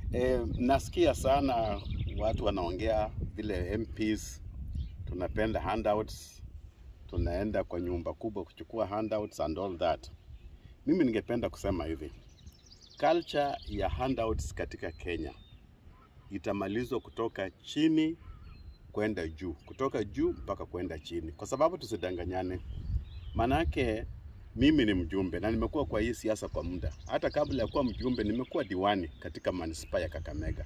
E, nasikia sana watu wanaongea vile MPs tunapenda handouts, tunaenda kwa nyumba kubwa kuchukua handouts and all that. Mimi ningependa kusema hivi, culture ya handouts katika Kenya itamalizwa kutoka chini kwenda juu, kutoka juu mpaka kwenda chini, kwa sababu tusidanganyane. Manake mimi ni mjumbe na nimekuwa kwa hii siasa kwa muda. Hata kabla ya kuwa mjumbe, nimekuwa diwani katika manispaa ya Kakamega.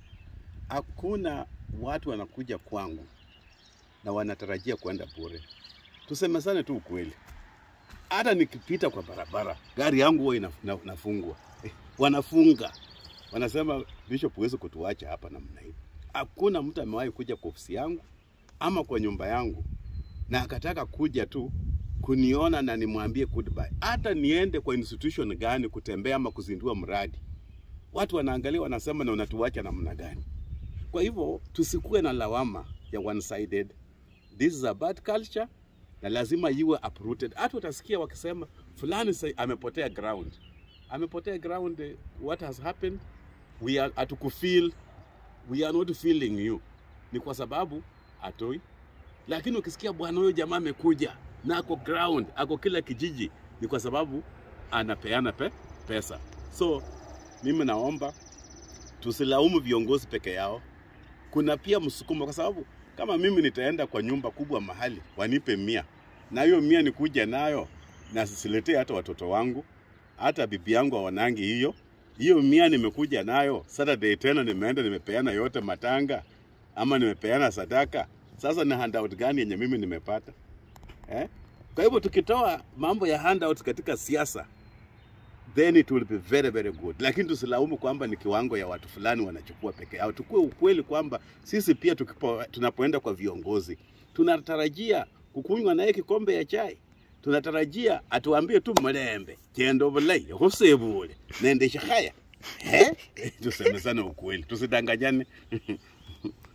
Hakuna watu wanakuja kwangu na wanatarajia kwenda bure. Tusemezane tu ukweli, hata nikipita kwa barabara gari yangu huwa ina- ina- inafungwa eh, wanafunga wanasema Bishop, huwezi kutuacha hapa namna hii. Hakuna mtu amewahi kuja kwa ofisi yangu ama kwa nyumba yangu na akataka kuja tu kuniona na nimwambie goodbye. Hata niende kwa institution gani kutembea ama kuzindua mradi, watu wanaangalia wanasema, na unatuacha namna gani? Kwa hivyo tusikuwe na lawama ya one sided. This is a bad culture na lazima iwe uprooted. Hata utasikia wakisema fulani sa- amepotea ground, amepotea ground. eh, What has happened? We are hatukufeel, we are not feeling you, ni kwa sababu atoi lakini ukisikia bwana huyo jamaa amekuja na ako ground, ako kila kijiji, ni kwa sababu anapeana pe, pesa. So mimi naomba tusilaumu viongozi peke yao, kuna pia msukumo, kwa sababu kama mimi nitaenda kwa nyumba kubwa mahali wanipe mia na hiyo mia nikuja nayo na siletee hata watoto wangu, hata bibi yangu hawanangi hiyo hiyo mia nimekuja nayo Saturday tena nimeenda nimepeana yote matanga ama nimepeana sadaka. Sasa ni handout gani yenye mimi nimepata eh? Kwa hivyo tukitoa mambo ya handouts katika siasa then it will be very very good, lakini tusilaumu kwamba ni kiwango ya watu fulani wanachukua peke yao. Tukue ukweli kwamba sisi pia tukipo, tunapoenda kwa viongozi tunatarajia kukunywa naye kikombe ya chai, tunatarajia atuambie tu mlembe chendo bulai husebule nendesha haya eh? Tusemezane ukweli, tusidanganyane.